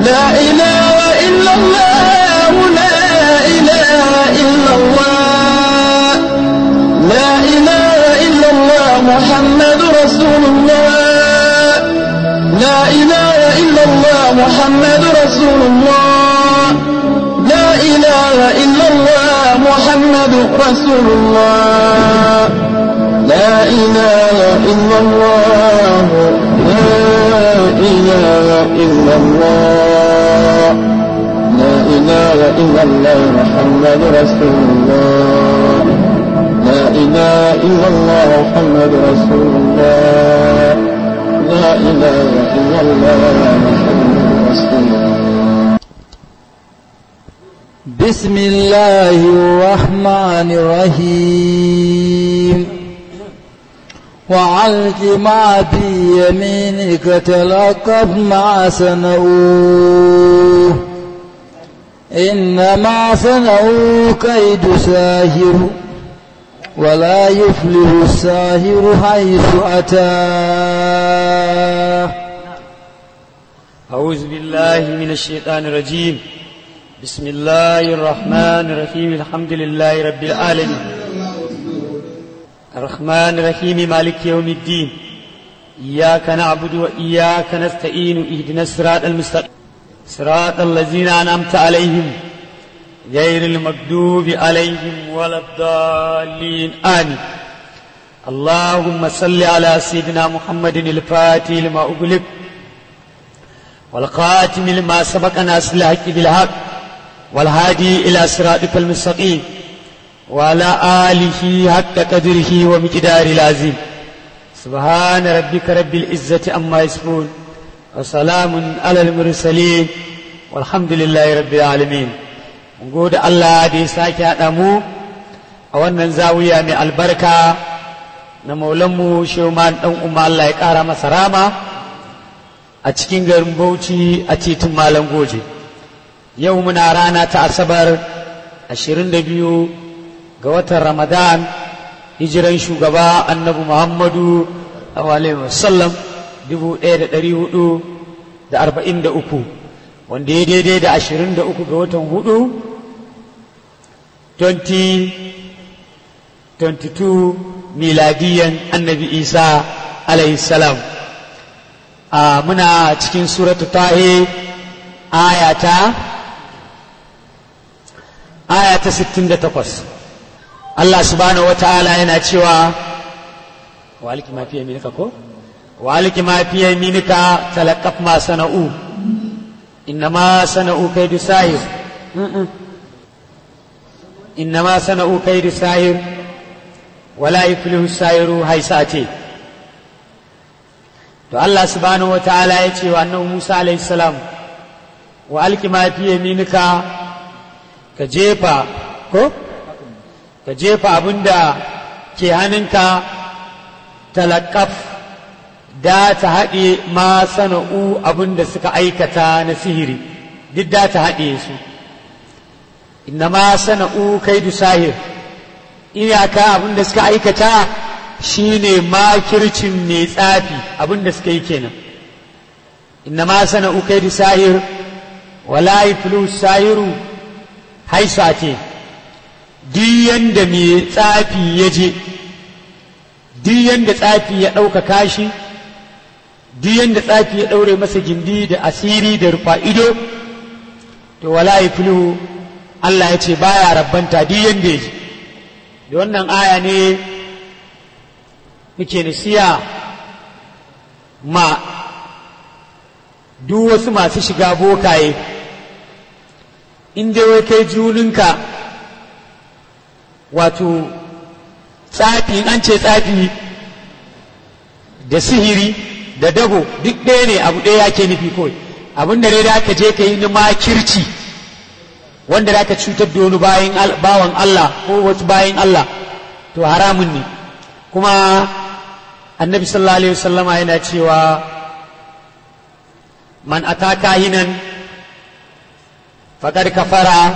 لا إله إلا الله لا إله إلا الله لا إله إلا الله محمد رسول الله لا إله إلا الله محمد رسول الله لا إله إلا الله محمد رسول الله لا إله إلا الله لا إله إلا الله لا إله إلا الله محمد رسول الله لا إله إلا الله محمد رسول الله لا إله إلا الله محمد رسول الله بسم الله الرحمن الرحيم وعلق ما في يمينك تلقف ما صنعوه إنما صنعوا كيد ساهر ولا يفلح الساهر حيث أتاه أعوذ بالله من الشيطان الرجيم بسم الله الرحمن الرحيم الحمد لله رب العالمين الرحمن الرحيم مالك يوم الدين إياك نعبد وإياك نستعين اهدنا الصراط المستقيم صراط الذين أنعمت عليهم غير المغضوب عليهم ولا الضالين آمين اللهم صل على سيدنا محمد الفاتح لما أغلق والقاتم لما سبق ناس الحق بالحق والهادي إلى صراطك المستقيم وعلى آله حق قدره ومقدار العظيم سبحان ربك رب العزة أما يصفون وسلام على المرسلين والحمد لله رب العالمين gode Allah da ya sake haɗa mu a wannan zawiya mai albarka na maulanmu sheuman ɗan umma Allah ya ƙara masa rama a cikin garin Bauchi a titin Malam Goje. Yau muna rana ta Asabar 22 ga watan Ramadan hijiran shugaba annabi Muhammadu alaihi wasallam 1443 wanda ya daidai da 23 ga watan hudu 2022 miladiyan annabi Isa alaihi salam. a muna cikin suratu tahe ayata ayata 68 Allah subhanahu wa ta'ala yana cewa waliki ma fiye minika ko waliki ma fiye minika talakaf ma sana'u innama sana'u kaidu sahir innama sana'u kaidu sahir wala yuflihu sahiru haisate to Allah subhanahu wataala ya ce wa annabi Musa alayhi salam wa alki ma fi yaminika ka jefa ko ka jefa abinda ke hannunka talakaf da ta haɗe ma sana'u abinda suka aikata na sihiri duk da ta haɗe su inna ma sana'u kaidu sahir iyaka abinda suka aikata shi ne makircin mai tsafi abinda suka yi kenan inna ma sana ukai da sahir wala iflu sahiru haisa ce diyan da mai tsafi ya je diyan da tsafi ya ɗaukaka shi diyan da tsafi ya ɗaure masa gindi da asiri da rufa ido to wala iflu Allah ya ce baya rabbanta diyan da ya je da wannan aya ne muke nasiya ma duk wasu masu shiga bokaye inda wai kai juninka wato tsafi an ce tsafi da sihiri da dago duk ɗaya ne abu ɗaya yake nufi kawai abin da dai da aka je ka yi na makirci wanda da ka cutar da wani bawan Allah ko wasu bayan Allah to haramun ne kuma annabi sallallahu alaihi wasallama yana cewa man ataka hinan faqad kafara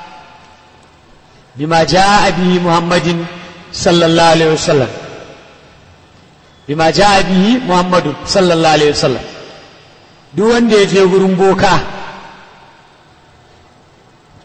bima jaa bihi muhammadin sallallahu alaihi wasallam bima jaa bihi muhammadun sallallahu alaihi wasallam duk wanda ya je gurin boka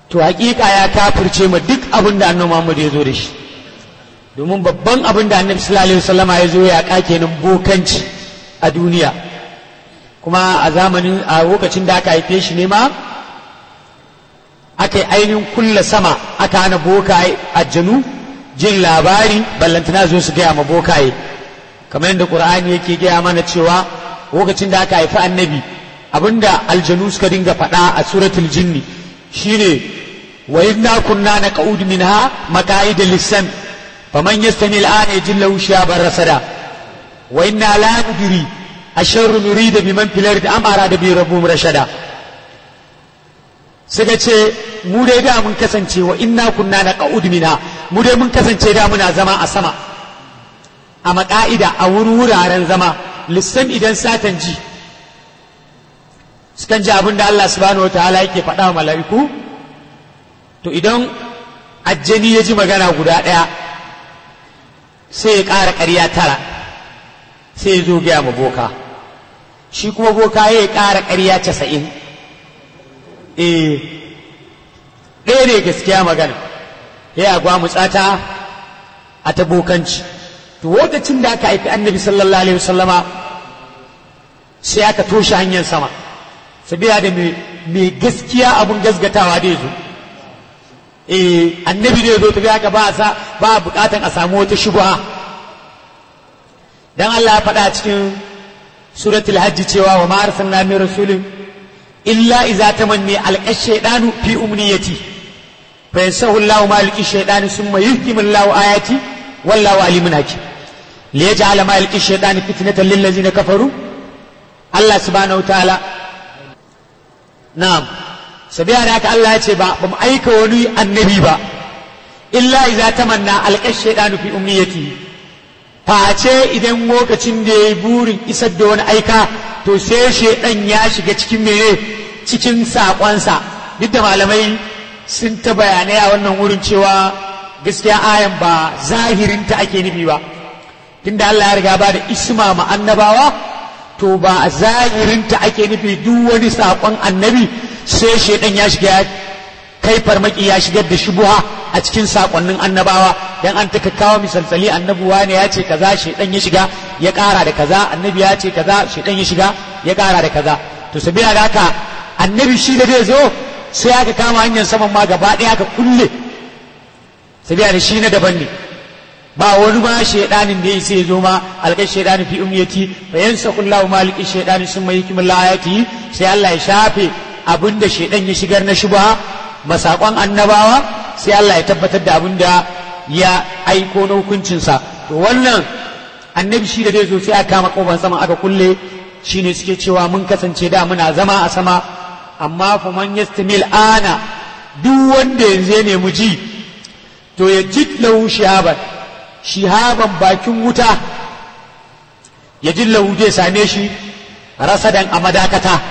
to hakika ya kafirce ma duk abin da annabi Muhammad ya zo da shi domin babban abin da annabi sallallahu alaihi wasallama ya zo ya kake nan bokanci a duniya kuma a zamanin a lokacin da aka haife shi ne ma aka yi ainihin kulla sama aka hana bokaye aljanu jin labari ballantana zo su gaya ma bokaye kamar yadda qur'ani yake gaya mana cewa lokacin da aka haifi annabi abinda aljanu suka dinga faɗa a suratul jinni shine wa inna kunna naqud minha maqaida lisan faman yastami al'ana yajid lahu shihaban rasada wa inna la nadri asharru nurida biman fil ardi am arada bi rabbum rashada suka ce mu dai da mun kasance wa inna kunna naqud minha mu dai mun kasance da muna zama a sama a maka'ida a wuraren zama lissan idan satan ji sukan ji abin da Allah subhanahu wa ta'ala yake faɗa wa mala'iku to idan ajjani ya ji magana guda ɗaya sai ya ƙara ƙarya tara sai ya zo gaya ma boka shi kuma boka ya ƙara ƙarya casa'in eh ɗaya ne gaskiya magana ya agwa mutsata a ta bokanci to lokacin da aka haifi annabi sallallahu alaihi wasallama sai aka toshe hanyar sama sabiya da mai gaskiya abun gasgatawa da zo eh annabi da zo tafi haka ba sa ba bukatan a samu wata shubha dan Allah ya faɗa cikin suratul hajj cewa wa ma arsalna min rasulin illa iza tamanni alqa shaydanu fi umniyati fa yansahu Allahu ma alqi shaydanu thumma yuhkimu Allahu ayati wallahu alimun hakim liyaj'ala ma alqi shaydanu fitnatan lil ladzina kafaru Allah subhanahu wa ta'ala na'am sabiya da haka Allah ya ce ba ba mu aika wani annabi ba illa iza tamanna alqa shaydanu fi umniyati face idan lokacin da yayi burin isar da wani aika to sai shaydan ya shiga cikin mene cikin sakonsa duk da malamai sun ta bayanai a wannan wurin cewa gaskiya ayan ba zahirinta ake nufi ba tunda Allah ya riga ba da isma ma annabawa to ba a zahirinta ake nufi duk wani saƙon annabi sai shaidan ya shiga kai farmaki ya shigar da shubuha a cikin saƙonnin annabawa dan an ta kawo misalsali annabuwa ne ya ce kaza shaidan ya shiga ya ƙara da kaza annabi ya ce kaza shaidan ya shiga ya ƙara da kaza to sabila da haka annabi shi da zai zo sai aka kama hanyar saman ma gaba ɗaya aka kulle sabila da shi na daban ne ba wani ma shaidanin da sai zo ma alƙar shaidanin fi umyati fa yansa kullahu maliki shaidanin sun mai hikimin layati sai Allah ya shafe abinda shaidan ya shigar na shubha masakon annabawa sai Allah ya tabbatar da abinda ya aiko na hukuncinsa to wannan annabi shi da zai zo sai aka kama kofar sama aka kulle shine suke cewa mun kasance da muna zama a sama amma fa man yastamil ana duk wanda yanzu ya nemi ji to ya jidlahu shihaban shihaban bakin wuta ya jillahu zai same shi rasadan a madakata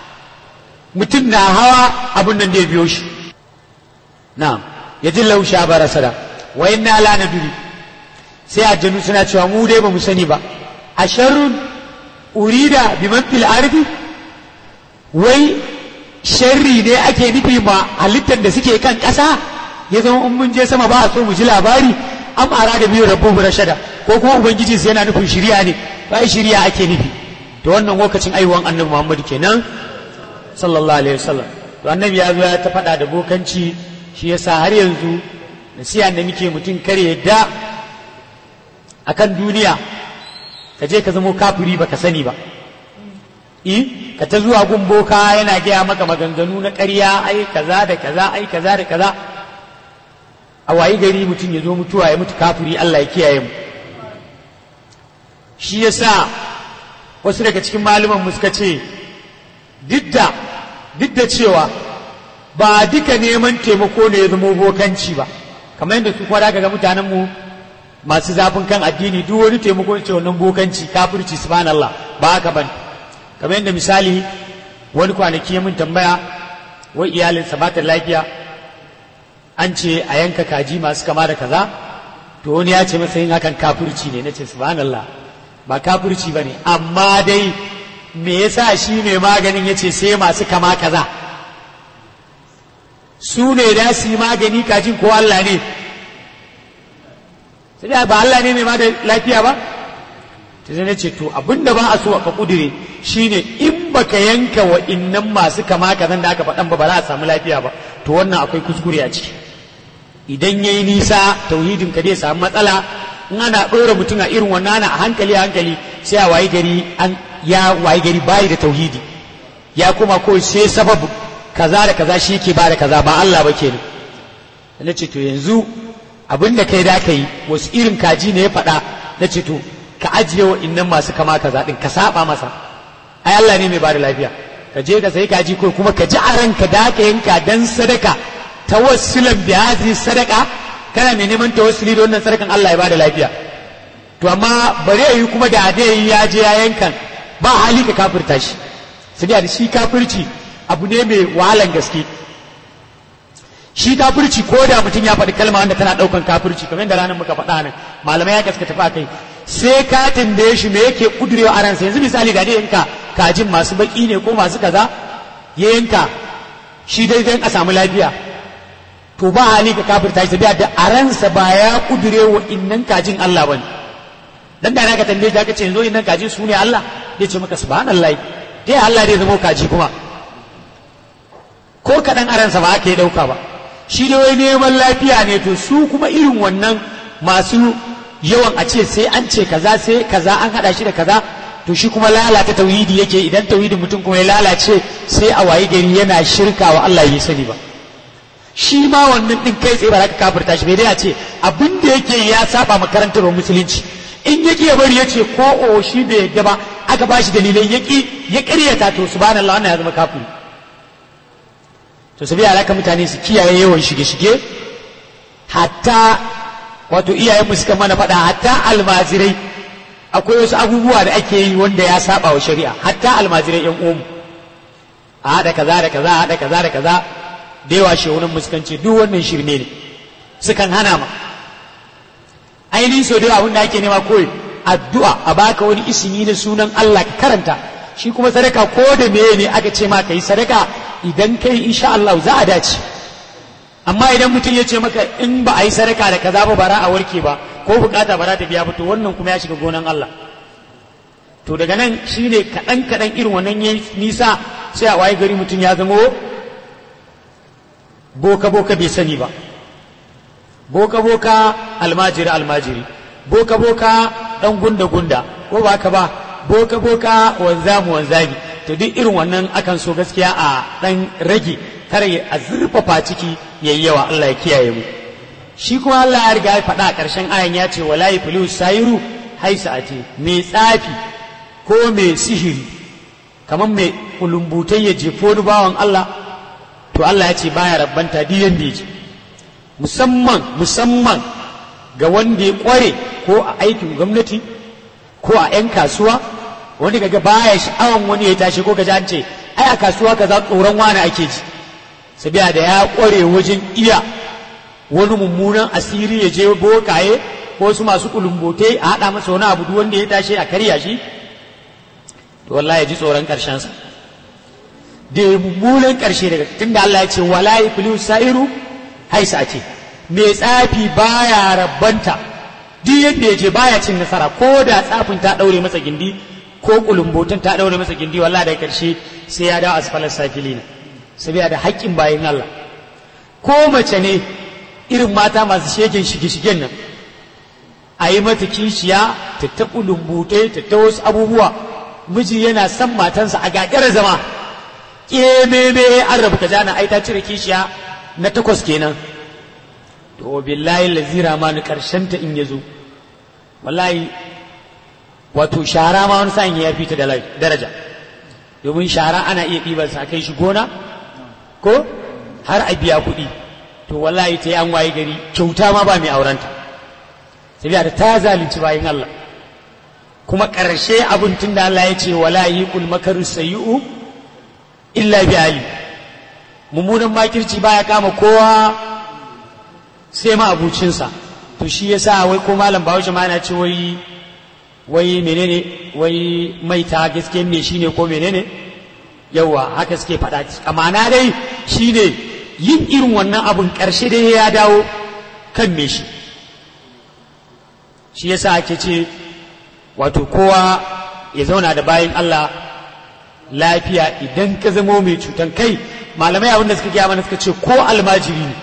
mutum na hawa abin nan da ya biyo shi na ya jillahu shihaban rasada wa inna la naduri sai aljanu suna cewa mu dai ba mu sani ba a sharrun urida biman fil ardi wai sharri ne ake nufi ma halittar da suke kan ƙasa ya zama in mun je sama ba a so mu ji labari am arada biyu rabbuhu rashada ko kuma ubangiji sai yana nufin shiriya ne bai shiriya ake nufi to wannan lokacin aiwan annabi Muhammad kenan sallallahu alaihi wasallam to annabi ya zo ya ta faɗa da bokanci shi yasa har yanzu nasiha da muke mutum kare yadda akan duniya ka je ka zamo kafiri baka sani ba i ka ta zuwa gun boka yana gaya maka maganganu na ƙarya ai kaza da kaza ai kaza da kaza a wayi gari mutum ya zo mutuwa ya mutu kafiri Allah ya kiyaye mu shi yasa wasu daga cikin malaman mu suka ce duk da duk da cewa ba duka neman taimako ne ya zama bokanci ba kamar yadda su kwada ga mutanen mu masu zafin kan addini duk wani taimako ce wannan bokanci kafirci subhanallah ba haka bane kamar yadda misali wani kwanaki ya mun tambaya wai iyalinsa ba ta lafiya an ce a yanka kaji masu kama da kaza to wani ya ce masa yin hakan kafirci ne nace subhanallah ba kafirci ba ne amma dai me yasa shi mai maganin ya ce sai masu kama kaza su ne da su yi magani kajin ko Allah ne sai ba Allah ne mai ma da lafiya ba ta zai ce to abinda ba a so ka kudure shine in baka yanka wa innan masu kama kazan da aka faɗan ba ba za a samu lafiya ba to wannan akwai kuskure a ciki idan yayi nisa tauhidin ka zai samu matsala in ana ɗora mutum a irin wannan ana a hankali a hankali sai a wayi gari an ya wayi gari bayi da tauhidi ya kuma ko sai sababu kaza da kaza shi ke ba da kaza ba Allah ba kenan na ce to yanzu abin da kai da ka yi wasu irin kaji ne ya faɗa na ce to ka ajiye wa innan masu kama kaza ɗin ka saba masa ai Allah ne mai ba da lafiya ka je ka sai kaji ko kuma ka ji a ranka da ka yanka dan sadaka tawassulan bi hadhihi sadaka kana mai neman tawassuli da wannan sadakan Allah ya ba da lafiya to amma bare yi kuma da dai ya je ya yankan ba hali ka kafirta shi sai da shi kafirci abu ne mai wahalan gaske shi kafirci ko da mutum ya faɗi kalma wanda tana ɗaukan kafirci kamar da ranar muka faɗa nan malamai ya gaskata fa kai sai ka tambaye shi me yake kudurewa a ransa yanzu misali ga dai yanka kajin masu baki ne ko masu kaza ya yanka shi dai dan a samu lafiya to ba hali ka kafirta shi da a ransa ba ya kudurewa innan kajin Allah bane dan da ka tambaye ka ce yanzu innan kajin su ne Allah zai ce maka subhanallahi dai Allah dai zama kaji kuma ko kaɗan a ransa ba aka yi ɗauka ba shi da wai neman lafiya ne to su kuma irin wannan masu yawan a ce sai an ce kaza sai kaza an hada shi da kaza to shi kuma lalata tauhidi yake idan tauhidin mutum kuma ya lalace sai a wayi gari yana shirka wa Allah ya sani ba shi ma wannan din kai tsaye ba za ka kafirta shi bai dai a ce abin da yake ya saba makarantar musulunci in yake ya bari ya ce ko o shi bai yadda ba aka ba shi dalilai yaki ya ƙaryata to subhanallah wannan ya zama kafiri to sabi alaka mutane su kiyaye yawan shige-shige hatta wato iyayenmu suka mana faɗa hatta almazirai akwai wasu abubuwa da ake yi wanda ya saba wa shari'a hatta almazirai yan uwanmu a haɗa kaza da kaza a haɗa kaza da kaza da yawa shehunan muskance duk wannan shirme ne sukan hana ma ainihin sau da yawa abin da ake nema koyi addu'a a baka wani isimi na sunan Allah ka karanta shi kuma sadaka ko da meye ne aka ce ma ka yi sadaka idan kai insha Allah za a dace amma idan mutum ya ce maka in ba a yi sadaka da kaza ba bara a warke ba ko bukata ba za ta biya ba to wannan kuma ya shiga gonan Allah to daga nan shine kaɗan kaɗan irin wannan ya nisa sai a waye gari mutum ya zamo boka boka bai sani ba boka boka almajiri almajiri boka boka dan gunda gunda ko ba ka ba boka boka wanzamu wanzami to duk irin wannan akan so gaskiya a dan rage kar a zurfafa ciki yayi yawa Allah ya kiyaye mu shi kuma Allah ya riga ya faɗa a ƙarshen ayan ya ce wala yaflu sairu haisa ate mai tsafi ko mai sihiri kamar mai kulumbutai ya jefo wani bawan Allah to Allah ya ce baya rabbanta duk yanda ya musamman musamman ga wanda ya kware ko a aikin gwamnati ko a 'yan kasuwa wanda kaga baya sha'awan wani ya tashi ko ka an ce ai a kasuwa kaza tsoron wani ake ji sabiya da ya kware wajen iya wani mummunan asiri ya je bokaye ko su masu kulumbote a haɗa masa wani abu duk wanda ya tashi a karya shi to wallahi ya ji tsoron karshen sa da mummunan karshe daga tunda Allah ya ce wala yaflu sairu haisa ce mai tsafi baya rabbanta duk yadda ya je baya cin nasara ko da tsafin ta daure masa gindi ko kulumbotin ta daure masa gindi wallahi da karshe sai ya dawo asfalar safilina saboda da haƙƙin bayan Allah ko mace ne irin mata masu shegen shige-shigen nan a yi mata kishiya ta ta kulumbute ta ta wasu abubuwa miji yana son matansa a gagara zama ƙememe an rabu ka jana ai ta cire kishiya na takwas kenan to billahi lazira ma ni karshen ta in yazo wallahi wato shara ma wani sa'in ya fi ta daraja domin shara ana iya ɗibar sa kai shi gona ko har a biya kuɗi to wallahi ta yi an waye gari kyauta ma ba mai aurenta sabiya da ta zalunci bayan Allah kuma ƙarshe abin tun da Allah ya ce wala yi kul makaru sayi'u illa bi ali mummunan makirci baya kama kowa sai ma abucinsa to shi yasa wai ko malam bahaushe ma yana ce wai wai menene wai maita gaske me shine ko menene yawa haka suke faɗa amana dai shine yin irin wannan abun ƙarshe dai ya dawo kan me shi shi yasa ake ce wato kowa ya zauna da bayan Allah lafiya idan ka zamo mai cutan kai malamai abin da suka gaya mana suka ce ko almajiri ne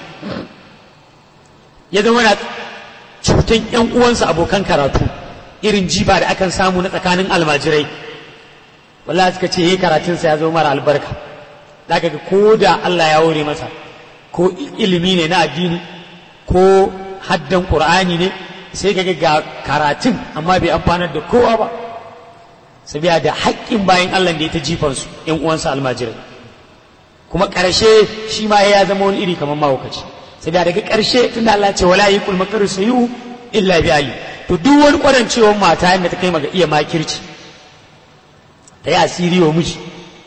ya zama na cutan yan uwansa abokan karatu irin jiba da akan samu na tsakanin almajirai wallahi suka ce yi karatunsa ya zama mara albarka zaka ga ko da Allah ya hore masa ko ilimi ne na addini ko haddan qur'ani ne sai kaga ga karatun amma bai amfanar da kowa ba sabiya da haƙƙin bayan Allah da ya ta jifansu ‘yan uwansa almajirai kuma ƙarshe shi ma ya zama wani iri kamar mahaukaci sabiya daga ƙarshe tun da Allah ce wala yi kulma karu sayu illa bi ali to duk wani ƙwarancewar mata yadda ta kai maga iya makirci ta yi asiri wa miji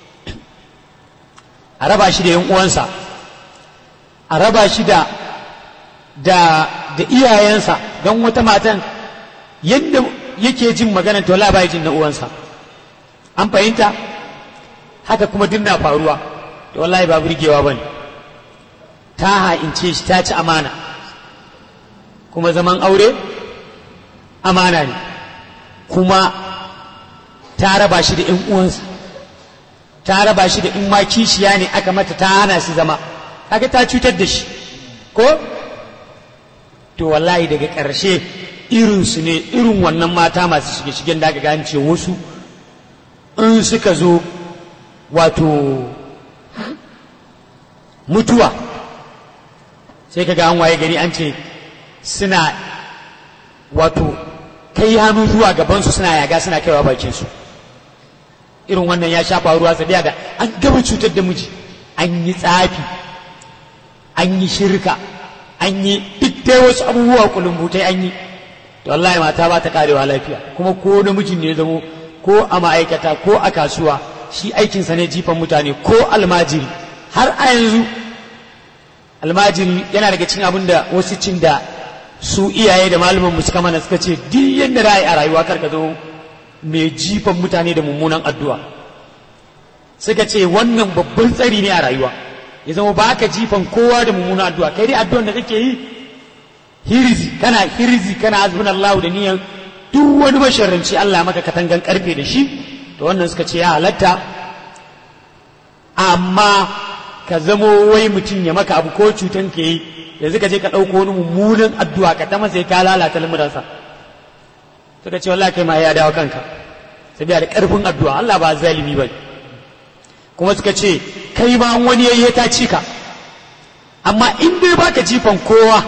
a raba shi da ‘yan uwansa a raba shi da da da iyayensa don wata matan yadda yake jin magana to la bai jin na uwansa an fahimta haka kuma duk na faruwa to wallahi ba burgewa bane ta ha'ince shi ta ci amana kuma zaman aure amana ne kuma ta raba shi da 'yan uwansa ta raba shi da in ma kishiya ne aka mata ta hana shi zama kaga ta cutar da shi ko to wallahi daga ƙarshe irinsu ne irin wannan mata masu shige-shigen da aka gane ce wasu in suka zo wato mutuwa sai ka ga an waye gari an ce suna wato kai hannu zuwa gabansu suna yaga suna kaiwa bakinsu irin wannan ya sha faruwa sadiya da an gaba cutar da miji an yi tsafi an yi shirka an yi duk dai wasu abubuwa kulumbutai an yi to wallahi mata ba ta karewa lafiya kuma ko namijin ne zamo ko a ma'aikata ko a kasuwa shi aikinsa ne jifan mutane ko almajiri har a yanzu almajiri yana daga cikin abin da wasu cin da su iyaye da malaman suka mana suka ce duk yadda ra'ayi a rayuwa karka zo mai jifan mutane da mummunan addu'a suka ce wannan babban tsari ne a rayuwa ya zama ba ka jifan kowa da mummunan addu'a kai dai addu'an da kake yi hirzi kana hirzi kana hasbun Allah da niyan duk wani masharranci Allah maka katangan karfe da shi to wannan suka ce ya halatta amma ka zamo wai mutum ya maka abu ko cutan ka yi yanzu ka je ka ɗauko wani mummunan addu'a ka ta masa ka lalata lamuransa suka ce wallahi kai ma ya dawo kanka sabiya da karfin addu'a Allah ba zalimi ba kuma suka ce kai ma wani yayi ta cika amma in dai baka jifan kowa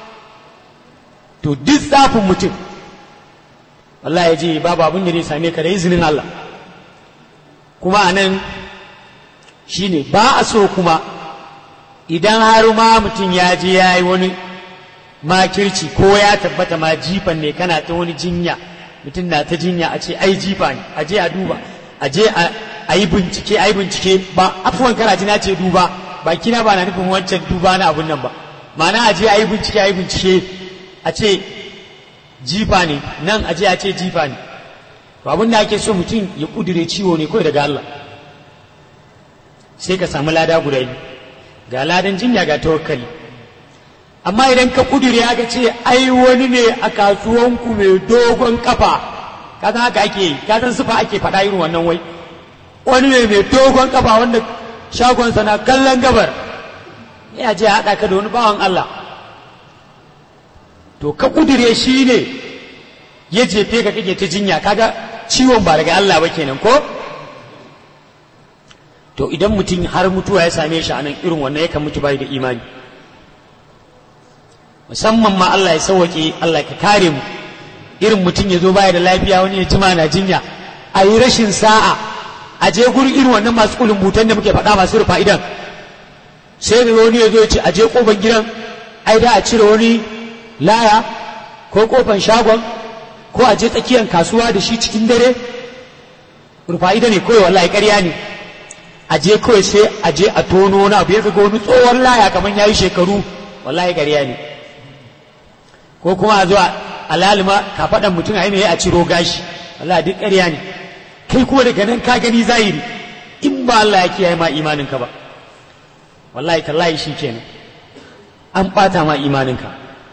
to duk tsafin mutum wallahi ya je babu abin da zai same ka da izinin Allah kuma a nan shi ne ba a so kuma idan har ma mutum ya je ya yi wani makirci ko ya tabbata ma jifan ne kana ta wani jinya mutum na ta jinya a ce ai jifa ne a je a duba a je a yi bincike a yi bincike ba afuwan karaji na ce duba ba kina ba na nufin wancan duba na abun nan ba ma'ana a je a yi bincike a yi bincike a ce jifa ne nan a je a ce jifa ne to abin da ake so mutum ya kudure ciwo ne kawai daga Allah sai ka samu lada guda biyu ga ladan jinya ga tawakkali amma idan ka kudure aka ce ai wani ne a kasuwanku mai dogon kafa ka san haka ake yi ka san sufa ake faɗa irin wannan wai wani ne mai dogon kafa wanda shagonsa na kallon gabar ya je haɗa ka da wani bawan Allah to ka kudure shi ne ya jefe ka kake ta jinya kaga ciwon ba daga Allah ba kenan ko to idan mutum har mutuwa ya same shi a nan irin wannan yakan mutu bai da imani musamman ma Allah ya sauwake Allah ka kare mu irin mutum ya zo baya da lafiya wani ya jima na jinya a yi rashin sa'a a je gurin irin wannan masu kulumbutan da muke faɗa masu rufa idan sai da wani ya zo ya ce a je kofar gidan ai da a cire wani laya ko kofar shagon ko a je tsakiyar kasuwa da shi cikin dare rufa ida ne kawai wallahi ƙarya ne a je kawai sai a je a tono wani abu ya ga wani tsohon laya kamar ya yi shekaru wallahi ƙarya ne ko kuma a zo a lalima ka faɗan mutum a yi a ciro gashi wallahi duk ƙarya ne kai kuma daga nan ka gani zahiri in ba Allah ya kiyaye ma imanin ka ba wallahi tallahi shi kenan an ɓata ma imaninka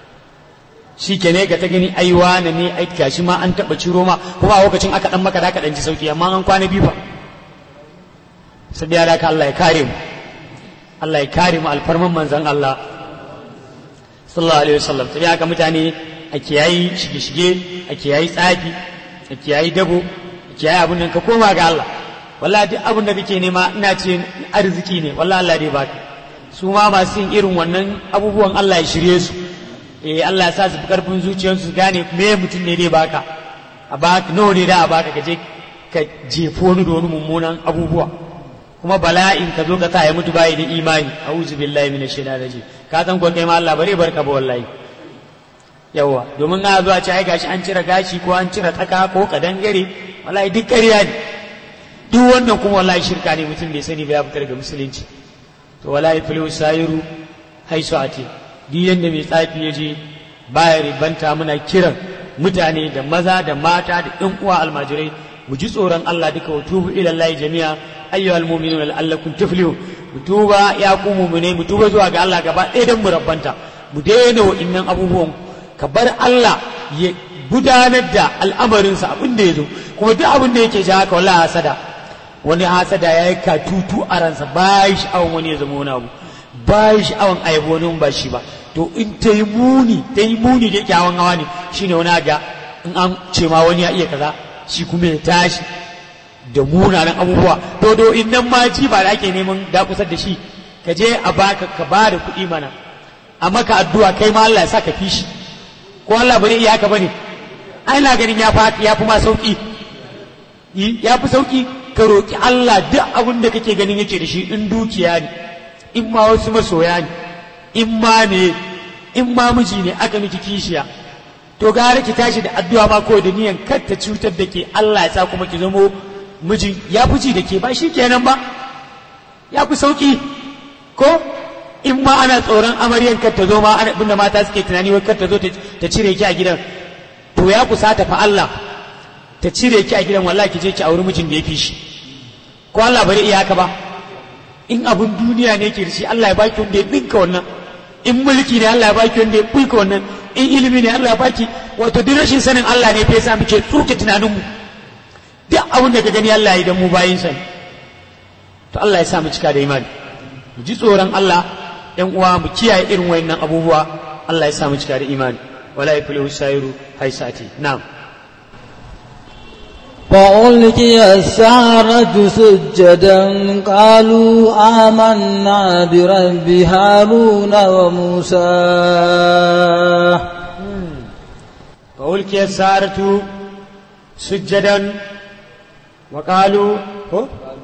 shi ke ne ga ta gani ai wane ne ai gashi ma an taɓa ciro ma kuma a lokacin aka ɗan maka da ka ɗan ji sauki amma an kwana biyu fa sabiya da ka Allah ya kare mu Allah ya kare mu alfarman manzon Allah sallallahu alaihi wasallam sabiya ka mutane a kiyayi shige-shige a kiyayi tsafi a kiyayi dabo a kiyayi abin nan ka koma ga Allah wallahi duk abin da kake nema ina ce arziki ne wallahi Allah dai baka su ma masu yin irin wannan abubuwan Allah ya shirye su eh Allah ya sa su fi karfin zuciyarsu su gane me mutum ne dai baka a baka nawa ne da a baka ka je ka jefo wani da wani mummunan abubuwa kuma bala'in ka zo ka sa ya mutu bayi da imani a'udhu billahi minash shaitanir rajim ka san ko kai ma Allah bare barka ba wallahi yawa domin na zuwa ce ai gashi an cire gashi ko an cire tsaka ko kadangare wallahi duk ƙarya ne duk wannan kuma wallahi shirka ne mutum bai sani ba ya fitar ga musulunci to wallahi fil sayiru haisu ati duk yanda mai tsafi ya je baya ribanta muna kiran mutane da maza da mata da ɗan uwa almajirai mu ji tsoron Allah duka wa tubu ila Allah jami'a ayyuhal mu'minuna la'allakum tuflihun mu tuba ya ku mu'mine mu tuba zuwa ga Allah gaba ɗaya dan mu rabbanta mu daina wa'innan abubuwan ka bar Allah ya gudanar da al'amarinsa abin da ya zo kuma duk abin da yake ji haka wallahi hasada wani hasada ya yi katutu a ransa ba yi sha'awan wani ya zama wani abu ba yi sha'awan ayabo wani ba shi ba to in ta yi muni ta yi muni da yake hawan hawa ne shine wani ga in an ce ma wani ya iya kaza shi kuma ya tashi da munanan abubuwa to do in nan ma ji ba da ake neman dakusar da shi ka je a baka ka ba da kuɗi mana a maka addu'a kai ma Allah ya sa ka fi shi ko Allah bane iya haka bane ai na ganin ya fi ya fi ma sauki ya fi sauki ka roki Allah duk abin da kake ganin yake da shi in dukiya ne in ma wasu masoya ne in ma ne in ma miji ne aka miki kishiya to gara ki tashi da addu'a ma ko da niyan kar ta cutar da ke Allah ya sa kuma ki zamo mijin ya fi ji da ke ba shi kenan ba ya fi sauki ko in ma ana tsoron amaryan kar ta zo ma ana abinda mata suke tunani wai kar ta zo ta cire ki a gidan to ya kusata fa Allah ta cire ki a gidan wallahi ki je ki auri mijin da ya fi shi ko Allah bari iya haka ba in abun duniya ne ke da shi Allah ya baki wanda ya dinka wannan in mulki ne Allah ya baki wanda ya buika wannan in ilimi ne Allah ya baki wato duk rashin sanin Allah ne fa yasa muke tsuke tunanin mu duk abin da ka gani Allah ya yi dan mu bayin sa to Allah ya sa mu cika da imani mu ji tsoron Allah ‘yan uwa mu kiyaye irin wayannan abubuwa Allah ya samu cika da imani wala ya fili shairu haisati na'am فألقي السحرة سجدا قالوا آمنا برب هارون وموسى فألقي السحرة سجدا وقالوا هو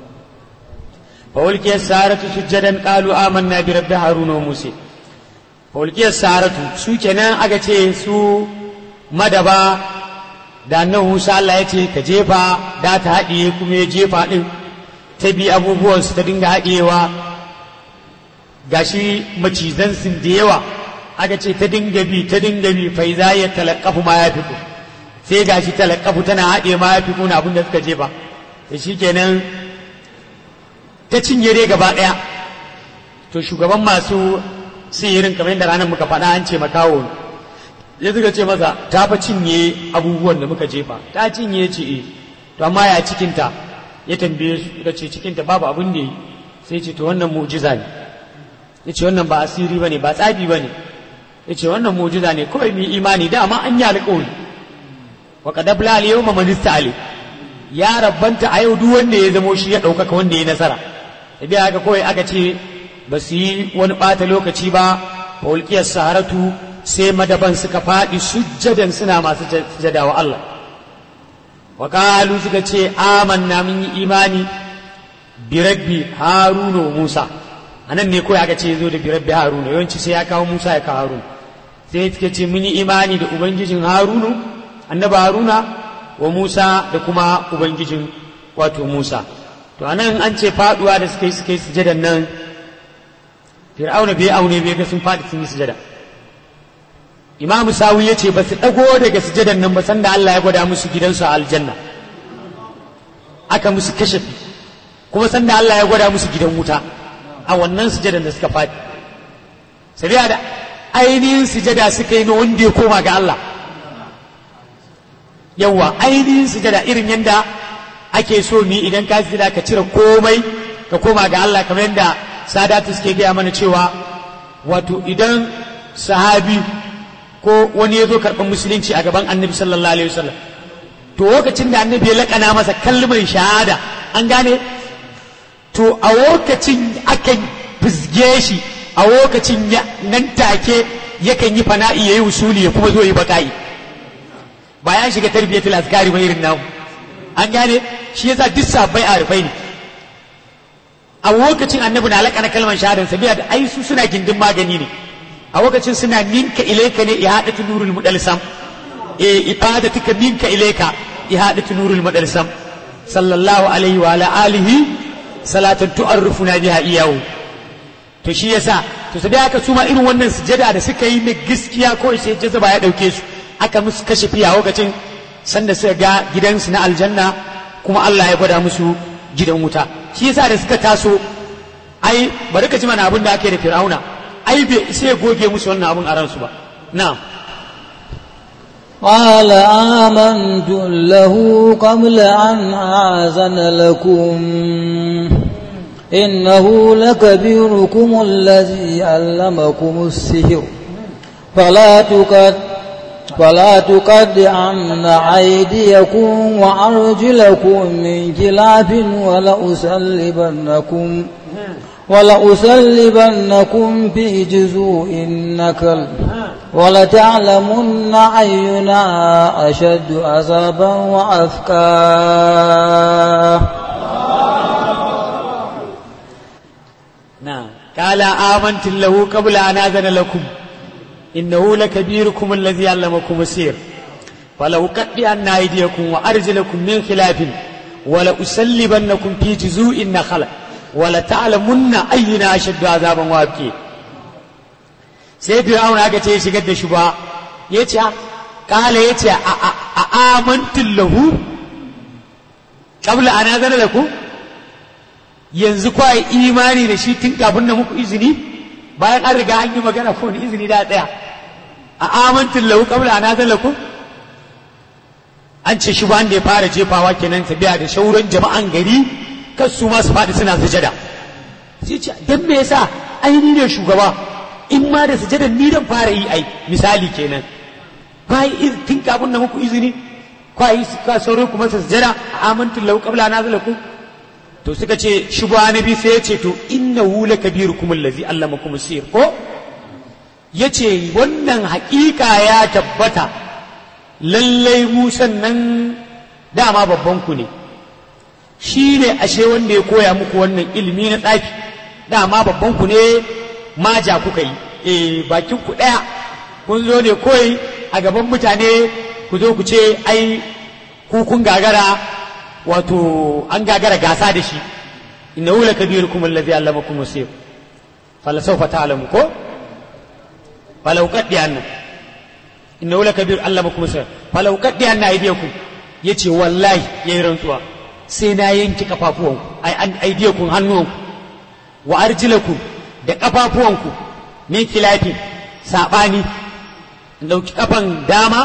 فألقي السحرة سجدا قالوا آمنا برب هارون وموسى فألقي السحرة سو كنا أغتي سو مدبا da annabi Musa Allah ya ce ka jefa da ta haɗiye kuma ya jefa ɗin ta bi abubuwan su ta dinga haɗiyewa gashi macizan sun da yawa aka ce ta dinga bi ta dinga bi fai za ya talakafu ma ya fiko sai gashi talakafu tana haɗe ma ya fiko na abin da suka jefa da shi kenan ta cinye dai gaba ɗaya to shugaban masu sihirin kamar yadda ranar muka faɗa an ce makawo ya suka ce masa ta fa cinye abubuwan da muka jefa ta cinye ce e to amma ya cikinta ya tambaye su suka ce cikinta babu abin da yi sai ce to wannan mu'jiza ne ya ce wannan ba asiri ba ne ba tsafi ba ne ya ce wannan mu'jiza ne kawai mu imani da amma an yi alƙawari wa qadabla al yawma man ista'ali ya rabbanta a yau duk wanda ya zamo shi ya ɗaukaka wanda ya nasara da haka kawai aka ce ba su yi wani ɓata lokaci ba fa ulqiyas saharatu sai madaban suka faɗi sujjadan suna masu sujjada wa Allah wa qalu suka ce amanna mun yi imani bi rabbi haruna wa musa anan ne kawai aka ce zo da bi rabbi haruna yawanci sai ya kawo musa ya kawo haruna sai suka ce mun yi imani da ubangijin harunu annabi haruna wa musa da kuma ubangijin wato musa to anan an ce faduwa da suka yi suka yi sujadan nan fir'auna bai aune bai ga sun faɗi sun yi sujada imamu sawi ya ce ba su ɗago daga sujadan nan ba sanda Allah ya gwada musu gidansu a aljanna aka musu kashafi kuma sanda Allah ya gwada musu gidan wuta a wannan sujadan da suka faɗi sabiya da ainihin sujada suka yi na wanda ya koma ga Allah yawa ainihin sujada irin yadda ake so ni idan ka sujada ka cire komai ka koma ga Allah kamar yadda sadatu suke gaya mana cewa wato idan sahabi ko wani ya zo karɓar musulunci a gaban annabi sallallahu alaihi wasallam to lokacin da annabi ya laƙana masa kalmar shahada an gane to a lokacin akan fizge shi a lokacin nan take yakan yi fana'i yayi usuli ya kuma zo yi baka'i bayan shiga tarbiyatul azkari ba irin namu an gane shi yasa duk sabbai a rufai ne a lokacin annabi na laƙana kalmar shahadan sabiya da ai su suna gindin magani ne a lokacin suna ninka ilaika ne ihadatu nurul mudalsam e ifadatuka minka ilaika ihadatu nurul mudalsam sallallahu alaihi wa ala alihi salatan tu'arrifuna biha iyahu to shi yasa to sai aka suma irin wannan sujada da suka yi na gaskiya ko sai jazaba ya dauke su aka musu kashe fiya lokacin sanda suka ga gidansu na aljanna kuma Allah ya gwada musu gidan wuta shi yasa da suka taso ai bari ka ji mana abin da aka yi da fir'auna ai bai sai goge musu wannan abin a ransu ba na'am قال آمنت له قبل أن آذن لكم إنه لكبيركم الذي علمكم السحر فلا تقد فلا تقدعن أيديكم وأرجلكم من خلاف ولأسلبنكم ولأسلبنكم في جذوع النكل ولتعلمن أينا أشد عذابا وأفكا نعم قال آمنت له قبل أن آذن لكم إنه لكبيركم الذي علمكم السير فلأقطعن أيديكم وأرجلكم من خلاف ولأسلبنكم في جذوع النخل ولتعلمن أينا أشد عذابا وأبكي sai fir'auna aka ce shigar da shi ba ya ce kala ya ce a amantin lahu kabla ana zana da ku yanzu kwa imani da shi tun kafin na muku izini bayan an riga an yi magana ko ni izini da ɗaya a amantin lahu kabla ana zana da ku an ce shi ba da ya fara jefawa kenan tafiya da shauran jama'an gari kan su masu faɗi suna sujada sai ce don me yasa aini ne shugaba in ma da sujada ni dan fara yi ai misali kenan kai tun kafin na muku izini kai ka sauran kuma sa sujada amantu lahu qabla na zalaku to suka ce shubha nabi sai ya ce to innahu lakabirukum allazi allamakum sir ko yace wannan haƙiƙa ya tabbata lallai musan nan dama babban ku ne shi ne ashe wanda ya koya muku wannan ilimi na tsafi dama babban ku ne maja kuka yi eh bakin ku daya kun zo ne koyi a gaban mutane ku zo ku ce ai ku kun gagara wato an gagara gasa da shi innahu lakabirukum allazi allamakum sir fala sawfa ta'lamu ko falau qaddi anna innahu lakabir allamakum sir falau qaddi anna aydiyakum yace wallahi yayi rantsuwa sai na yanki kafafuwanku ai an aydiyakum hannuwanku wa arjilakum da ƙafafuwanku min kilafi saɓani in ɗauki ƙafan dama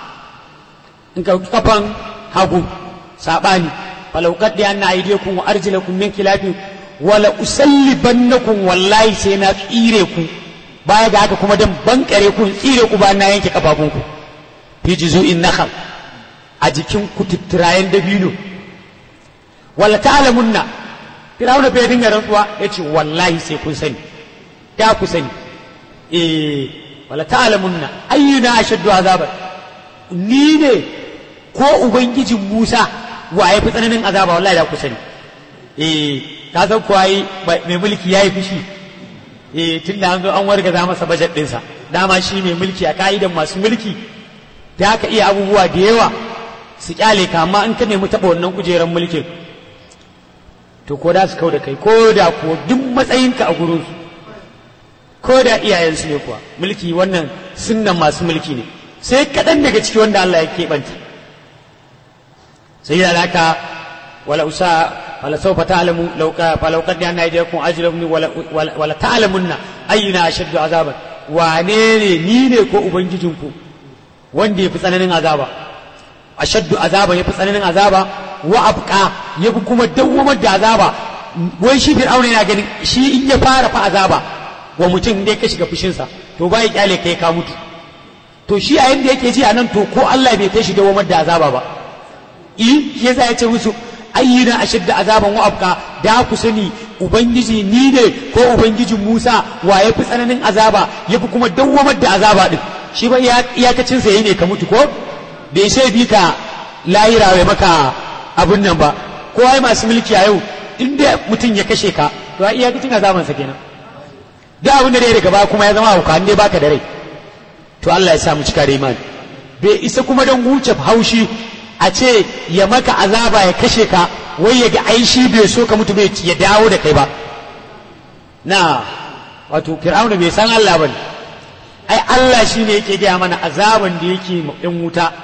in ɗauki ƙafan hagu saɓani falaukat da yana aide kun wa arjilakum min kilafi wala usallibannakum wallahi sai na tsire ku baya ga haka kuma dan bankare ku tsire ku ba na yanke ƙafafunku fi juzu'in nakhal a jikin kututurayen dabino wala ta'lamunna firawuna bai dinga rantsuwa yace wallahi sai kun sani ta ku sani eh wala ta'lamunna ayyuna ashaddu azaban ni ne ko ubangijin Musa wa ya fi tsananin azaba wallahi da ku sani eh ka san ko ai mai mulki yayi fushi eh tunda an zo an wargaza masa budget ɗinsa dama shi mai mulki a ka'idan masu mulki da ka iya abubuwa da yawa su kyale ka amma in ka nemi taɓa wannan kujerar mulkin to ko da su kau da kai ko da kuwa duk matsayinka a gurinsu ko da iyayensu ne kuwa mulki wannan sunnan masu mulki ne sai kaɗan daga ciki wanda Allah ya keɓanta sai da haka wala usa fala sawfa ta'lamu law ka fala qad anna yajkum ajrun wala wala ta'lamunna ayyuna ashaddu azaban wane ne ni ne ko ubangijinku wanda yafi tsananin azaba ashaddu azaba yafi tsananin azaba wa abqa yafi kuma dawwamar da azaba wai shi fir'auna yana ganin shi in ya fara fa azaba wa mutum dai ka shiga fushinsa to bai kyale kai ka mutu to shi a yanda yake ji a nan to ko Allah bai kai shi dawwamar da azaba ba i shi yasa ya ce musu ayyina ashadda azaban wa abqa da ku sani ubangiji ni ne ko ubangijin Musa wa ya fi tsananin azaba ya fi kuma dawwamar da azaba din shi ba iyakacin sa ne ka mutu ko bai sai bi ka lahira ya maka abun nan ba ko ai masu mulki a yau inda mutum ya kashe ka to ai iyakacin azaban sa kenan da abin da dai daga baya kuma ya zama hauka ne baka da rai to Allah ya sa mu cika da imani bai isa kuma don huce haushi a ce ya maka azaba ya kashe ka wai ya ga aishi bai so ka mutu bai ya dawo da kai ba na wato fir'auna bai san Allah bane ai Allah shine yake gaya mana azaban da yake ɗin wuta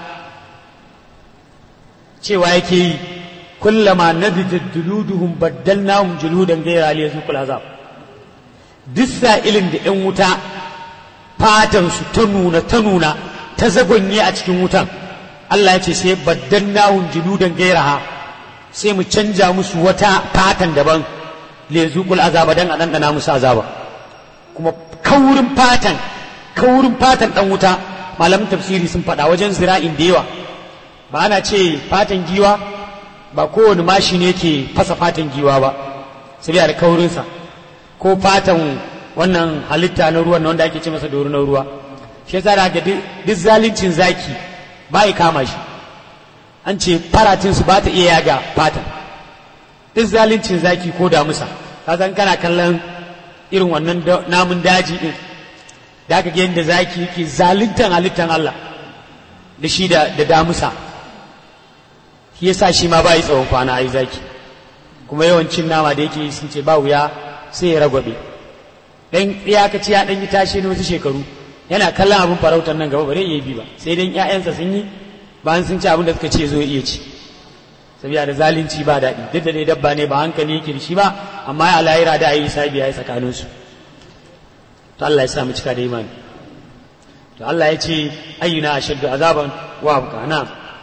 cewa yake yi kullama nadidat juluduhum baddalnahum juludan ghayra liyazuqul azab duk sa'ilin da ‘yan wuta fatansu ta nuna ta nuna ta zagonye a cikin wutan Allah ya ce sai baddan nahun jiludan gairaha sai mu canja musu wata fatan daban le zuƙul azaba dan a ɗanɗana musu azaba kuma kaurin fatan kaurin fatan ɗan wuta malamin tafsiri sun faɗa wajen zira'in da yawa ba ana ce fatan giwa ba kowane mashi ne ke fasa fatan giwa ba sai da kaurinsa ko fatan wannan halitta na ruwan wanda ake ce masa doro na ruwa shi yasa da ga duk zalincin zaki ba ya kama shi an ce faratin su ba ta iya yaga fatan duk zalincin zaki ko damusa ka san kana kallon irin wannan namun daji din da aka ga yadda zaki yake zaluntan halittan Allah da shi da damusa shi yasa shi ma ba yi tsawon kwana ai zaki kuma yawancin nama da yake sun ce ba wuya sai ya ragwabe dan ya ka ci ya dan yi tashi na wasu shekaru yana kallon abin farautar nan gaba bare iya bi ba sai dan ƴaƴansa sun yi bayan sun ci abin da suka ce zo iya ci sabiya da zalunci ba daɗi duk da dai dabba ne ba hankali yake da shi ba amma ya lahira da ayi sabi yayi tsakanin su to Allah ya sa mu cika da imani to Allah ya ce ayyuna ashaddu azaban wa abqana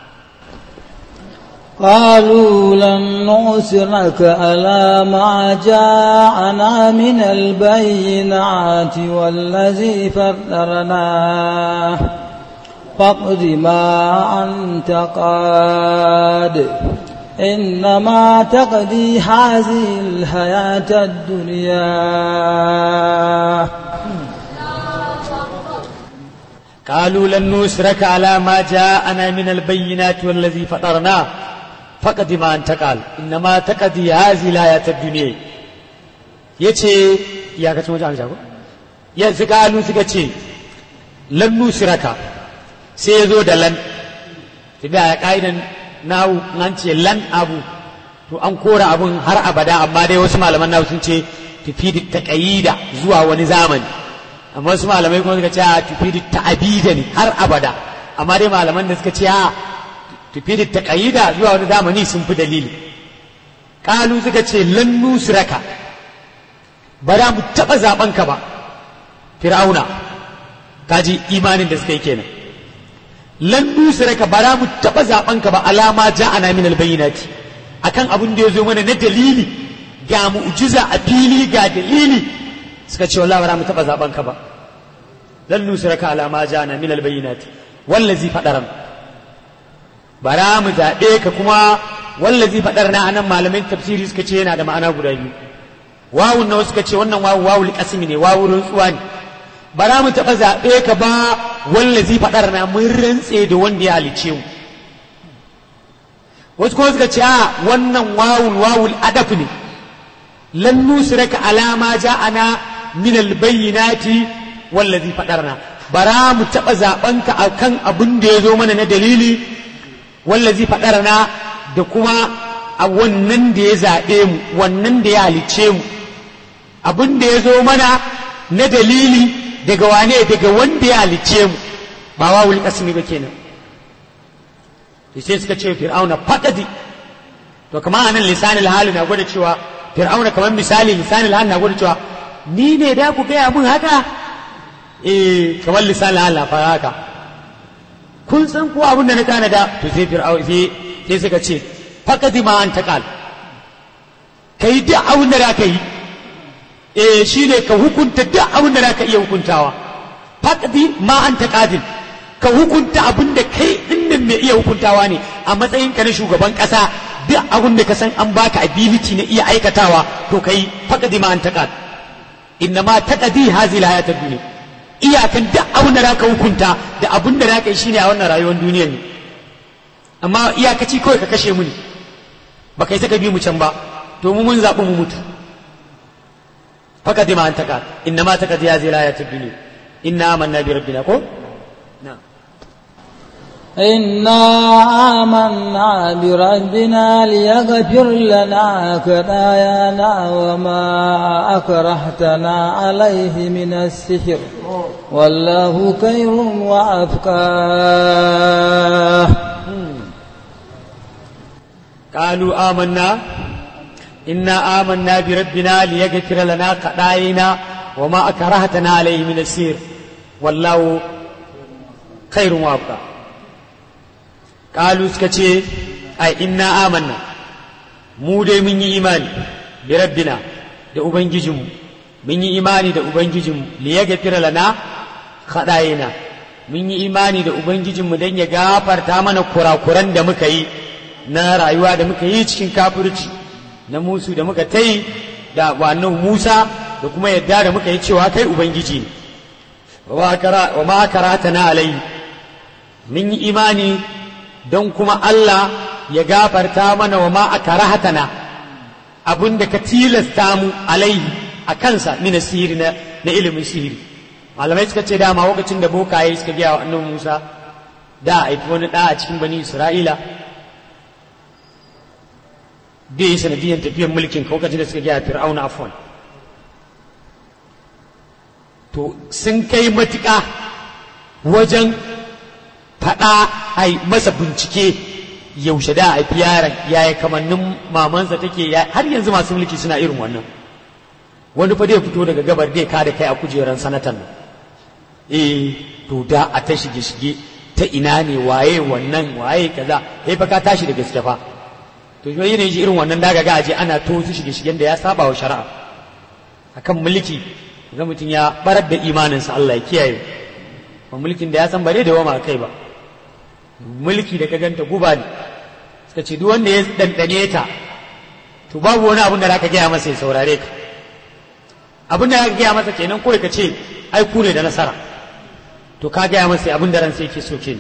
قالوا لن نؤثرك على ما جاءنا من البينات والذي فطرناه فاقض ما أنت قاد إنما تقضي هذه الحياة الدنيا قالوا لن نسرك على ما جاءنا من البينات والذي فطرناه فقد ما أنت قال إنما تقضي هذه الحياة الدنيا yace ya kace wajen aljago ya suka alu suka ce lan nusiraka sai ya zo da lan tabi a ka'idan nawu an ce lan abu to an kora abun har abada amma dai wasu malaman nawu sun ce tafi da taƙayida zuwa wani zamani amma wasu malamai kuma suka ce a tafi da ta'abida ne har abada amma dai malaman da suka ce a tafi da taƙayida zuwa wani zamani sun fi dalili kalu suka ce lan nusraka ba za mu taɓa zaɓen ka ba fir'auna kaji imanin da suka yi kenan lan nusraka ba za mu taɓa zaɓen ka ba alama ja'ana min albayyinati akan abin da ya zo mana na dalili ga mu'jiza a fili ga dalili suka ce wallahi ba za mu taɓa zaɓen ka ba lan nusraka alama ja'ana min albayyinati wallazi fadaran bara mu zaɓe ka kuma wallazi faɗar na anan malamin tafsiri suka ce yana da ma'ana guda biyu wawun na suka ce wannan wawu wawu liƙasimi ne wawu rantsuwa ne bara mu taɓa zaɓe ka ba wallazi faɗar na mun rantse da wanda ya halice mu wasu kuma suka ce a wannan wawul wawul adaf ne lan nusraka alama ja'ana min albayyinati wallazi faɗarna bara mu taɓa zaɓenka akan abin da ya zo mana na dalili wallazi faɗarna da kuma a wannan da ya zaɓe mu wannan da ya halicce mu abin da ya zo mana na dalili daga wane daga wanda ya halicce mu ba wawul kasmi ba kenan to sai suka ce fir'auna faɗaɗi to to kamar anan lisanil hali na gwada cewa fir'auna kamar misali lisanil hali na gwada cewa ni ne da ku gaya mun haka eh kamar lisanil hali na fara haka kun san ko abin da na tanada to sai fir'auna sai sai suka ce faqadi ma an taqal kai duk abin da ka yi eh shine ka hukunta duk abin da ka iya hukuntawa faqadi ma an taqadil ka hukunta abin da kai dinnan mai iya hukuntawa ne a matsayin ka na shugaban kasa duk abin da ka san an baka ability na iya aikatawa to kai faqadi ma an taqad inna ma taqadi hazihi alhayat ad-dunya iyakan duk abin da zaka hukunta da abin da zaka yi shine a wannan rayuwar duniyar ne amma iyakaci kawai ka kashe mu ne ba kai saka bi mu can ba to mu mun zaɓi mu mutu faqadi ma an taqad inna ma taqadi hazihi alhayat ad-dunya inna amanna bi rabbina ko na'am إنا آمنا بربنا ليغفر لنا خطايانا وما أكرهتنا عليه من السحر والله خير وأبقى قالوا آمنا إنا آمنا بربنا ليغفر لنا خطايانا وما أكرهتنا عليه من السحر والله خير وأبقى kalu suka ce ai inna amanna mu dai mun yi imani bi rabbina da ubangijinmu mun yi imani da ubangijinmu li yaghfira lana khadayina mun yi imani da ubangijinmu dan ya gafarta mana kurakuran da muka yi na rayuwa da muka yi cikin kafirci na musu da muka tai da wannan Musa da kuma yadda da muka yi cewa kai ubangiji ne wa ma karatana alai mun yi imani don kuma Allah ya gafarta mana wa ma a karahatana abin da ka tilasta mu alaihi a kansa mina sihiri na, na ilimin sihiri malamai suka ce dama lokacin da bokaye suka gaya wa annabi Musa da a haifi wani ɗa a cikin bani Isra'ila da yi sanadiyyar tafiyar mulkin lokacin da suka gaya fir'auna afwan to sun kai matuƙa wajen faɗa a masa bincike yaushe da a fi yaron yaya kamannin mamansa take har yanzu masu mulki suna irin wannan wani fa dai fito daga gabar dai ka da kai a kujeran sanatan nan eh to da a ta shige shige ta ina ne waye wannan waye kaza eh fa ka tashi da gaske fa to shi yana shi irin wannan daga ga aje ana to su shige shigen da ya saba wa shari'a akan mulki ga mutum ya barar da imaninsa Allah ya kiyaye ba mulkin da ya san bare da wama kai ba mulki da ka ganta guba ne suka ce duk wanda ya dandane ta to babu wani abin da zaka gaya masa ya saurare ka abin da zaka gaya masa kenan kawai ka ce ai ku ne da nasara to ka gaya masa abin da ransa yake so kenan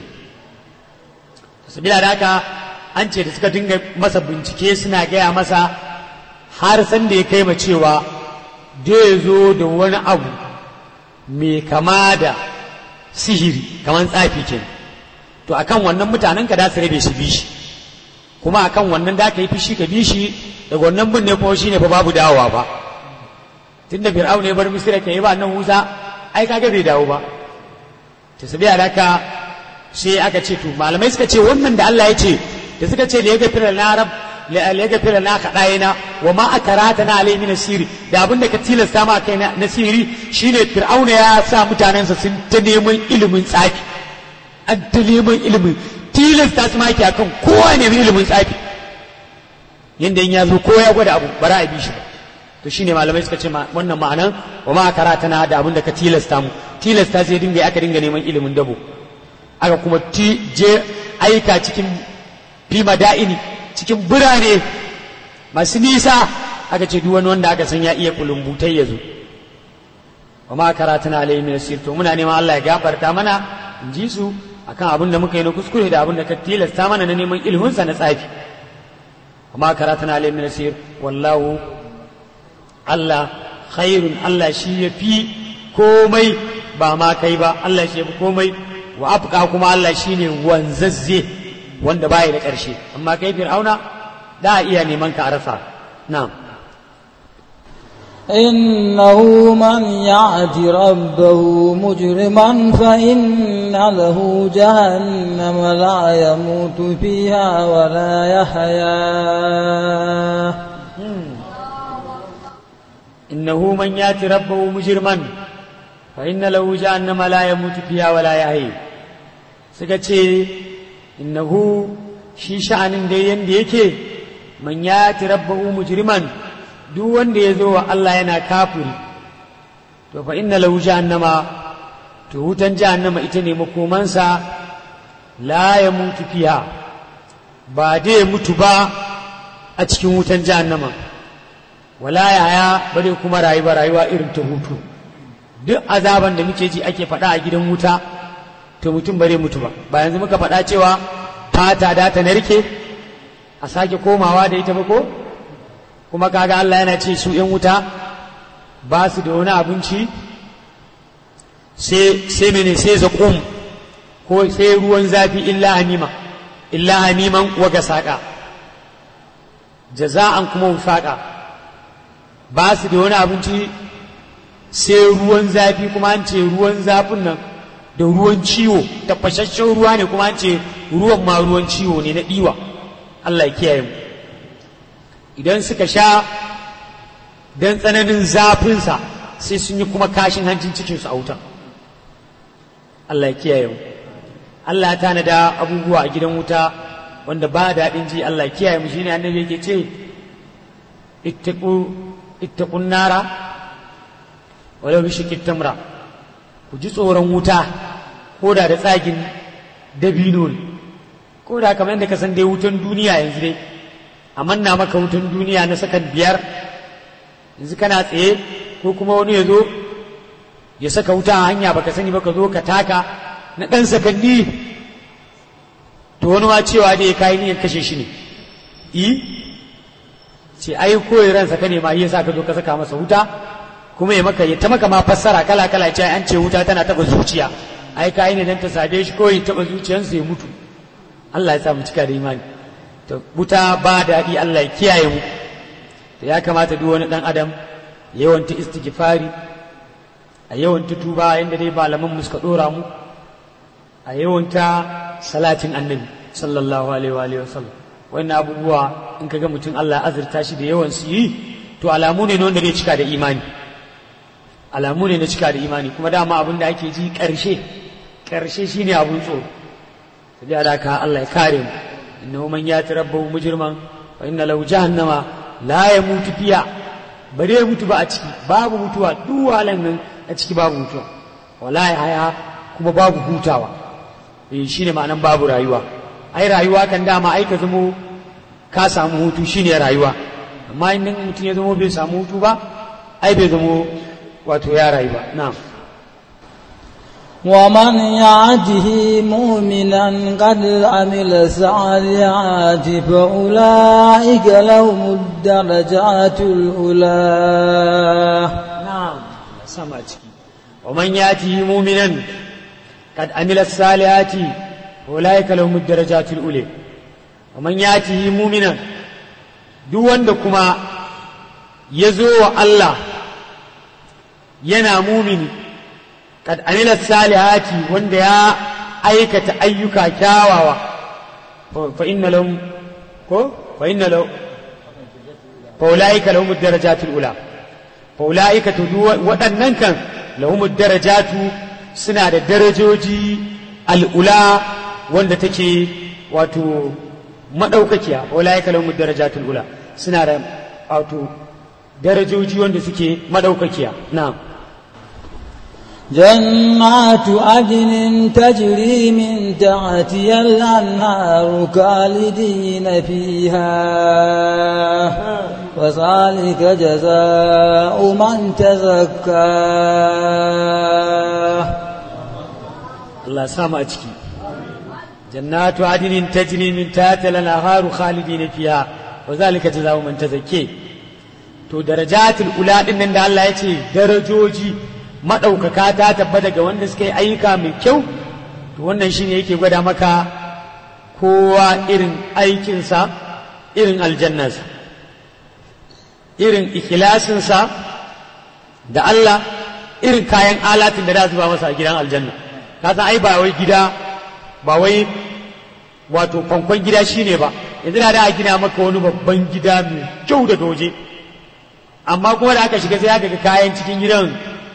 sabila da haka an ce da suka dinga masa bincike suna gaya masa har san da ya kai ma cewa zai zo da wani abu mai kama da sihiri kamar tsafi kenan to akan wannan mutanen ka da su rabe shi bi shi kuma akan wannan da ka yi fishi ka bi shi daga wannan bin ne kuma shi ne fa babu dawowa ba tunda fir'au ne bar misira ka yi ba nan musa ai kaga bai dawo ba to sabi alaka sai aka ce to malamai suka ce wannan da Allah ya ce da suka ce liya gafira na rab liya gafira na kaɗayina wa ma akarata na alai min siri da abin da ka tilasta ma kai na siri shine fir'auna ya sa mutanensa sun ta neman ilimin tsafi an ta neman ilimin tilasta su maki akan kowa ne ilimin tsafi yanda in ya zo ko ya gwada abu bara a bi shi ba to shine malamai suka ce wannan ma'anan wa ma karata na da abin da ka tilasta mu tilasta sai dinga aka dinga neman ilimin dabo aka kuma ti je aika cikin fima da'ini cikin birane masu nisa aka ce duk wani wanda aka san ya iya kulumbutai ya zo wa ma karata na alayhi min to muna neman Allah ya gafarta mana in ji su akan abin da muka yi na kuskure da abin da ka tilasta mana na neman ilhunsa na tsafi amma karatana alayhi min nasir wallahu Allah khairun Allah shi ya fi komai ba ma kai ba Allah shi ya fi komai wa afka kuma Allah shi ne wanzazze wanda baya da ƙarshe amma kai fir'auna da iya neman ka a rasa na'am إنه من يعت ربه مجرما فإن له جهنم لا يموت فيها ولا يحيا إنه من يأتي ربه مجرما فإن له جهنم لا يموت فيها ولا يحيي سكتي إنه shi sha'anin da yanda yake man ya rabbahu mujriman duk wanda ya zo wa Allah yana kafiri to fa inna lahu jahannama to wutan jahannama ita ne makomansa la ya mutu fiha ba dai mutu ba a cikin wutan jahannama wala ya haya ba dai kuma rayuwa rayuwa irin ta hutu duk azaban da muke ji ake faɗa a gidan wuta to mutum bare mutu ba ba yanzu muka faɗa cewa fata da ta narke a sake komawa da ita ba ko kuma kaga Allah yana ce su ‘yan wuta ba su da wani abinci sai mene sai zaƙum ko sai ruwan zafi illa hanima illa hamiman waga saƙa jaza'an kuma wufaƙa ba su da wani abinci sai ruwan zafi kuma an ce ruwan zafin nan da ruwan ciwo tafashashen ruwa ne kuma an ce ruwan ma ruwan ciwo ne na ɗiwa Allah ya kiyaye mu idan suka sha don tsananin zafinsa sai sun yi kuma kashin hancin cikinsu a wutan Allah ya kiyaye mu Allah ya tanada abubuwa a gidan wuta wanda ba daɗin ji Allah ya kiyaye mu shine annabi yake ce ittaqu ittaqun nara walau bi shikit tamra ku ji tsoron wuta ko da da tsagin dabino ne ko da kamar yadda ka san dai wutan duniya yanzu dai a manna maka wutan duniya na sakan biyar yanzu kana tsaye ko kuma wani ya zo ya saka wuta a hanya baka sani baka zo ka taka na ɗan sakanni to wani ma cewa dai ya kayi niyan kashe shi ne i ce ai koyi ransa ka ne ma yasa ka zo ka saka masa wuta kuma ya maka ya ta maka ma fassara kala kala ce an ce wuta tana taba zuciya ai kayi ne dan ta sade shi ko ya taba zuciyarsa ya mutu Allah ya sa mu cika da imani to wuta ba daɗi Allah ya kiyaye mu to ya kamata duk wani dan adam yawan ta istighfari a yawan ta tuba yanda dai malaman mu suka dora mu a yawan ta salatin annabi sallallahu alaihi wa alihi wasallam wannan abubuwa in kaga mutum Allah ya azurta shi da yawan su yi to alamu ne wanda zai cika da imani alamu ne na cika da imani kuma dama abin da ake ji ƙarshe ƙarshe shine abun tsoro sai da haka Allah ya kare mu innahu man yati rabbahu mujriman fa inna lahu jahannama la yamutu fiha bare ya mutu ba a ciki babu mutuwa duk wahalan nan a ciki babu mutuwa wala ya haya kuma babu hutawa eh shine ma'anan babu rayuwa ai rayuwa kan dama ai ka zamo ka samu hutu shine rayuwa amma in mutum ya zamo bai samu hutu ba ai bai zamo wato ya rayu ba na'am ومن يعده مؤمنا قد عمل الصالحات فأولئك لهم الدرجات الأولى نعم سمع ومن يأته مؤمنا قد عمل الصالحات أولئك لهم الدرجات الأولى ومن يأته مؤمنا duk wanda kuma ya zo wa Allah yana mumini kad amila salihati wanda ya aikata ayyuka kyawawa fa inna lahum ko fa inna lahum fa ulaika lahum darajatul ula fa ulaika to waɗannan kan lahum darajatu suna da darajoji al'ula wanda take wato madaukakiya fa ulaika lahum darajatul ula suna da wato darajoji wanda suke madaukakiya na'am جنات عدن تجري من تحتها الأنهار خالدين فيها وذلك جزاء من تزكى الله سامع ciki جنات عدن تجري من تحتها الأنهار خالدين فيها وذلك جزاء من تزكى to darajatul ula din nan da Allah ya ce darajoji maɗaukaka ta tabbata ga wanda suka yi ayyuka mai kyau to wannan shine yake gwada maka kowa irin aikinsa irin aljannarsa irin ikilasinsa da Allah irin kayan alatin da za zuba masa a gidan aljanna ka san ai ba wai gida ba wai wato kwankwan gida shine ba yanzu da a gina maka wani babban gida mai kyau da doje amma kuma da aka shiga sai aka ga kayan cikin gidan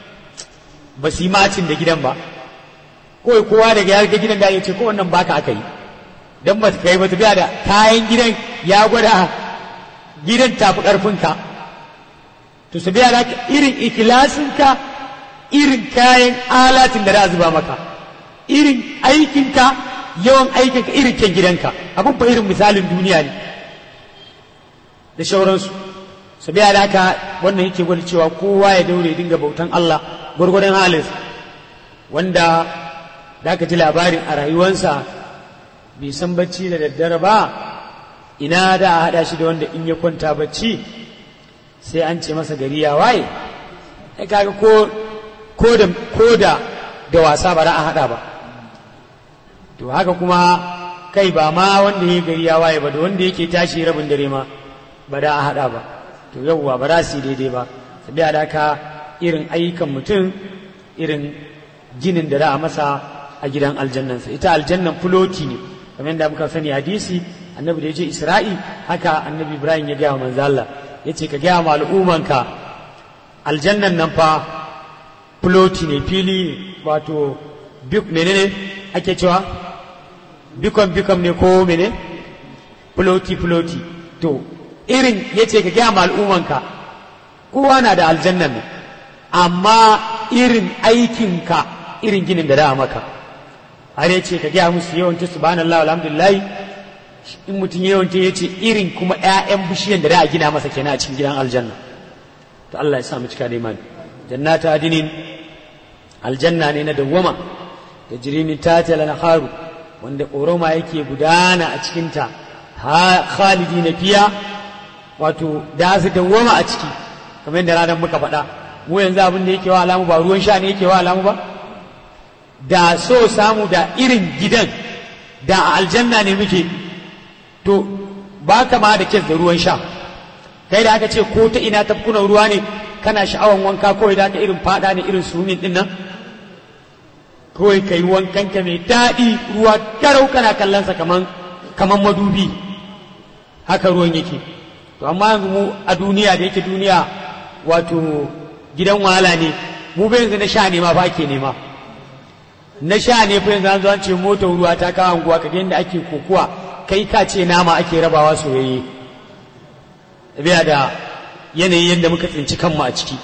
ba su yi macin da gidan ba kawai kowa daga ya ga gidan da ya ce ko wannan baka aka yi dan ba kai ba tafiya da kayan gidan ya gwada gidan tafi karfinka to su biya da irin ikilasinka irin kayan alatin da za a zuba maka irin aikinka yawan aikinka irin kyan gidanka abin fa irin misalin duniya ne da shauransu su biya da haka wannan yake gwada cewa kowa ya daure dinga bautan Allah gwargwadon halinsa wanda da aka ji labarin a rayuwansa bai san bacci da daddare ba ina da a haɗa shi da wanda in ya kwanta bacci sai an ce masa gari ya waye ai kaga ko ko da ko da da wasa ba za a haɗa ba to haka kuma kai ba ma wanda ya gari ya waye ba da wanda yake tashi rabin dare ma ba da a haɗa ba to yauwa ba za su yi daidai ba sabiya da haka irin ayyukan mutum irin ginin da za a masa a gidan aljannansa ita aljannan fuloti ne kamar yadda muka sani hadisi annabi da ya je isra'i haka annabi ibrahim ya gaya wa manzo Allah ya ce ka gaya ma al'ummanka aljannan nan fa fuloti ne fili wato bik menene ake cewa bikon bikon ne ko mene fuloti fuloti to irin ya ce ka gaya ma al'ummanka kowa na da aljannan nan amma irin aikinka irin ginin da da maka har yace ka gaya musu yawanci subhanallah alhamdulillah in mutum yawanci ya ce irin kuma ƴaƴan bishiyan da da a gina masa kenan a cikin gidan aljanna to Allah ya sa mu cika da imani jannatu adinin aljanna ne na dawwama da jirimin tata lana haru wanda ƙoroma yake gudana a cikinta ha khalidi na fiya wato da su dawwama a ciki kamar yadda ranar muka faɗa mu yanzu abin da yake wa alamu ba ruwan sha ne yake wa alamu ba da so samu da irin gidan da a aljanna ne muke to ba kama da kes da ruwan sha kai da aka ce ko ta ina tafkunan ruwa ne kana sha'awan wanka kawai da aka irin fada ne irin sumin din nan kawai kai wankan ka mai daɗi ruwa garau kana kallonsa kaman kaman madubi haka ruwan yake to amma yanzu mu a duniya da yake duniya wato gidan wahala ne mu bai yanzu na sha ne ma ba ake nema na sha ne fa yanzu an zo an ce motar ruwa ta kawo anguwa ka yadda ake kokuwa kai ka ce nama ake rabawa soyayye biya da yanayin yadda muka tsinci kanmu a ciki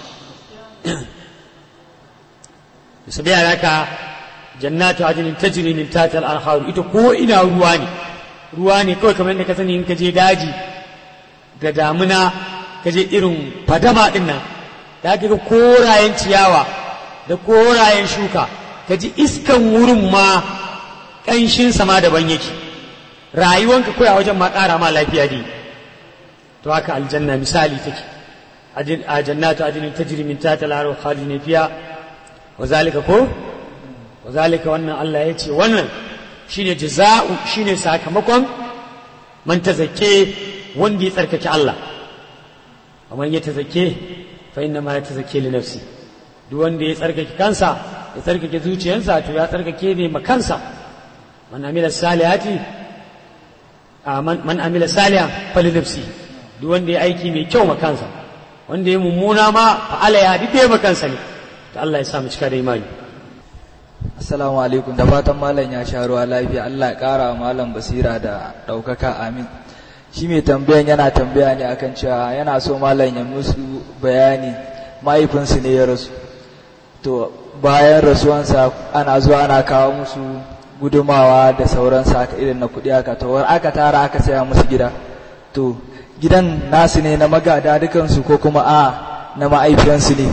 su biya da haka jannatu ajinin tajri min tatal anharu ita ko ina ruwa ne ruwa ne kawai kamar yadda ka sani in ka je daji da damuna ka je irin fadama din nan da ka ga korayen ciyawa da korayen shuka ka ji iskan wurin ma ƙanshin sama daban yake rayuwanka kawai a wajen ma ƙara ma lafiya ne to haka aljanna misali take a jannatu adinin tajri min tahtiha al-anhar khalidin fiha wa zalika ko wa zalika wannan Allah ya ce wannan shine jaza'u shine sakamakon man tazakke wanda ya tsarkake Allah amma ya tazakke fa inna ma ya tazakke li nafsi duk wanda ya tsarkake kansa ya tsarkake zuciyarsa to ya tsarkake ne ma kansa man amila salihati man amila salihan fali nafsi duk wanda ya aiki mai kyau ma kansa wanda ya mummuna ma fa ala ya dide ma kansa ne to Allah ya sa mu cika da imani Assalamu alaikum da fatan malam ya sha ruwa lafiya Allah ya kara malam basira da ɗaukaka amin shi mai tambayan yana tambaya ne akan cewa yana so malam ya musu bayani mahaifinsu ne ya rasu to bayan rasuwansa ana zuwa ana kawo musu gudumawa da sauransa haka irin na kuɗi haka to aka tara aka saya musu gida to gidan nasu ne na magada dukansu ko kuma a na ma'aifiyansu ne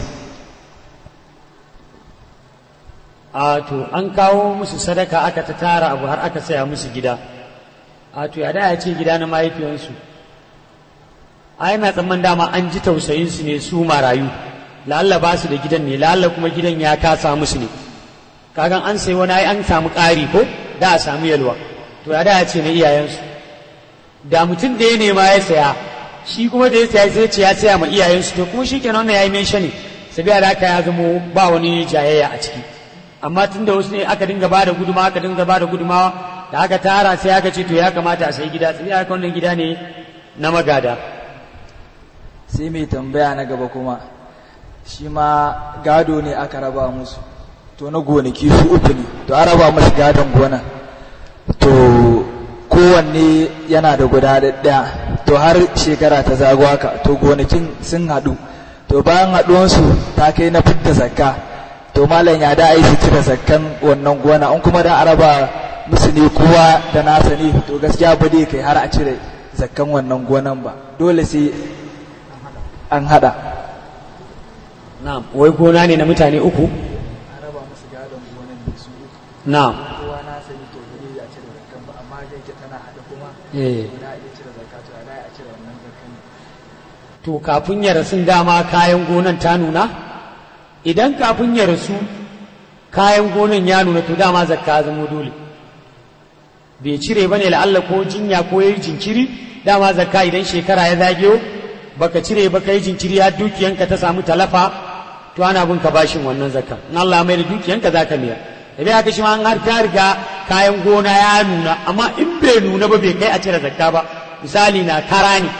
a to an kawo musu sadaka aka ta tara abu har aka saya musu gida a to ya da ya ce gida na mahaifiyansu a yana tsamman dama an ji tausayinsu ne su marayu la'alla ba su da gidan ne la'alla kuma gidan ya kasa musu ne kagan an sai wani ai an samu ƙari ko da a samu yalwa to ya da ya ce na iyayensu da mutum da ya nema ya saya shi kuma da ya saya sai ce ya saya ma iyayensu to kuma shi kenan wannan ya yi mai ne sabiya da haka ya zamo ba wani jayayya a ciki amma tun da wasu ne aka dinga ba da guduma aka dinga ba da gudumawa da aka tara sai aka ce to ya kamata a sayi gida sabiya haka wannan gida ne na magada sai mai tambaya na gaba kuma shi ma gado ne aka raba musu to na gonaki su uku ne to an raba musu gadon gona to kowanne yana da guda ɗaya to har shekara ta zago haka to gonakin sun haɗu to bayan haɗuwansu ta kai na fidda zakka to malam ya da su cire zakkan wannan gona in kuma da araba musu ne kowa da nasa ne to gaskiya ba dai kai har a cire zakkan wannan gonan ba dole sai an haɗa na'am wai gona ne na mutane uku araba musu gadon gonan ne su na'am kowa na sani to ba zai a cire zakkan ba amma da yake tana haɗa kuma eh na iya cire zakka to a a cire wannan zakkan to kafin ya rasu dama kayan gonan ta nuna idan kafin ya rasu kayan gonan ya nuna to dama zakka zama dole bai cire bane la'alla ko jinya ko yayi jinkiri dama zakka idan shekara ya zageyo baka cire baka yi jinkiri har dukiyanka ta samu talafa to ana bin ka bashin wannan zakka in Allah ya mai da dukiyanka zaka miya da bai haka shi ma an har ta riga kayan gona ya nuna amma in bai nuna ba bai kai a cire zakka ba misali na kara ne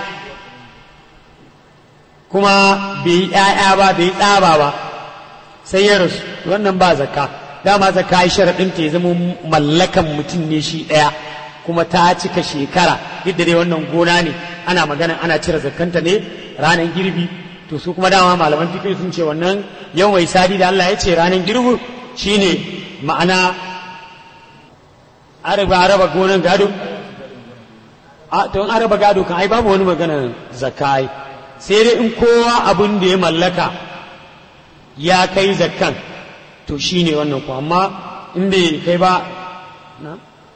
kuma bai yi ‘ya'ya ba bai yi tsaba ba sai ya rasu wannan ba zakka dama zakka yi sharaɗin ta ya zama mallakan mutum ne shi ɗaya kuma ta cika shekara duk da dai wannan gona ne ana magana ana cire zakkanta ne ranar girbi to su kuma dama malaman fikir sun ce wannan yan wai sadi da Allah ya ce ranar girbi shine ma'ana araba araba gonan gado a to in araba gado kan ai babu wani magana zakka ai sai dai in kowa abin da ya mallaka ya kai zakkan to shi ne wannan ku amma in bai kai ba na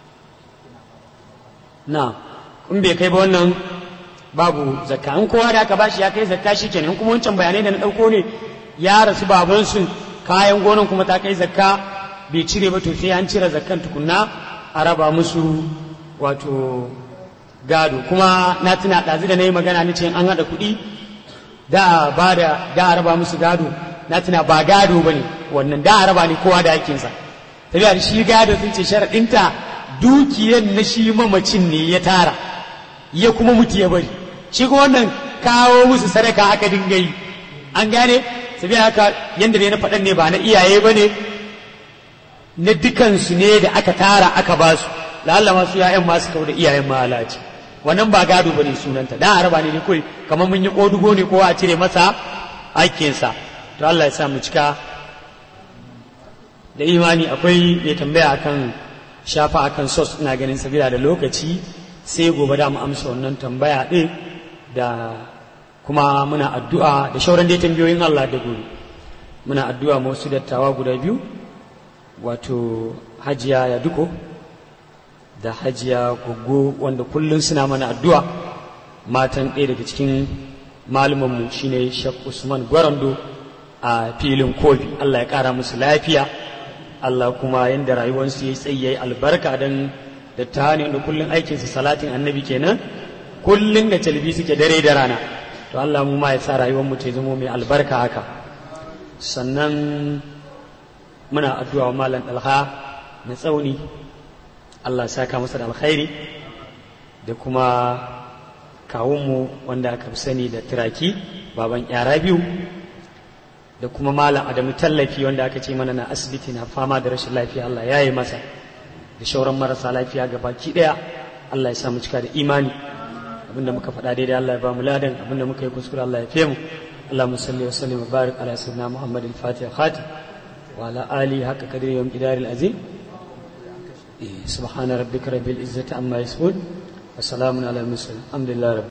na in bai kai ba wannan babu zakka in kowa da aka bashi ya kai zakka shi kenan in kuma wancan bayanai da na ɗauko ne ya rasu babansu kayan gonan kuma ta kai zakka bai cire ba to sai an cire zakkan tukunna a raba musu wato gado kuma na tuna ɗazu da na yi magana ni ce an haɗa kuɗi da ba da da a raba musu gado na tuna ba gado ba ne wannan da a raba ne kowa da hakinsa tafiya da shi gado sun ce sharaɗinta dukiyar na shi mamacin ne ya tara ya kuma mutu ya bari shi kuma wannan kawo musu sadaka aka dinga yi an gane sabiya haka yadda ne na faɗan ne ba na iyaye ba ne na dukansu ne da aka tara aka ba su la'alla masu ya'yan masu kawo da iyayen mahalaci wannan ba gado bane sunanta dan araba ne kai kamar mun yi kodugo ne kowa a cire masa aikinsa to Allah ya sa mu cika da imani akwai mai tambaya akan shafa akan sos ina ganin sabila da lokaci sai gobe da mu amsa wannan tambaya din da kuma muna addu'a da shauran dai tambayoyin Allah da gobe muna addu'a ma wasu dattawa guda biyu wato hajiya ya duko da hajiya goggo wanda kullum suna mana addu'a matan ɗaya daga cikin malumanmu shine Sheikh Usman Gwarando a filin kofi Allah ya ƙara musu lafiya Allah kuma yadda rayuwarsu ya yi tsayi ya yi albarka don da ta ne da kullum aikinsu salatin annabi kenan kullum da calbi suke dare da rana to Allah mu ma ya sa rayuwarmu ta zama mai albarka haka sannan muna addu'a wa malam ɗalha na tsauni Allah ya saka masa da alkhairi da kuma kawunmu wanda aka fi sani da turaki baban yara biyu da kuma malam adamu tallafi wanda aka ce mana na asibiti na fama da rashin lafiya Allah ya yi masa da shauran marasa lafiya ga baki daya Allah ya sa mu cika da imani abinda muka faɗa daidai Allah ya ba mu ladan abinda muka yi kuskure Allah ya fe mu اللهم صل وسلم وبارك على سيدنا محمد الفاتح خاتم وعلى آله حق قدر يوم إدار العظيم سبحان ربك رب العزة عما يصفون وسلام على المرسلين الحمد لله رب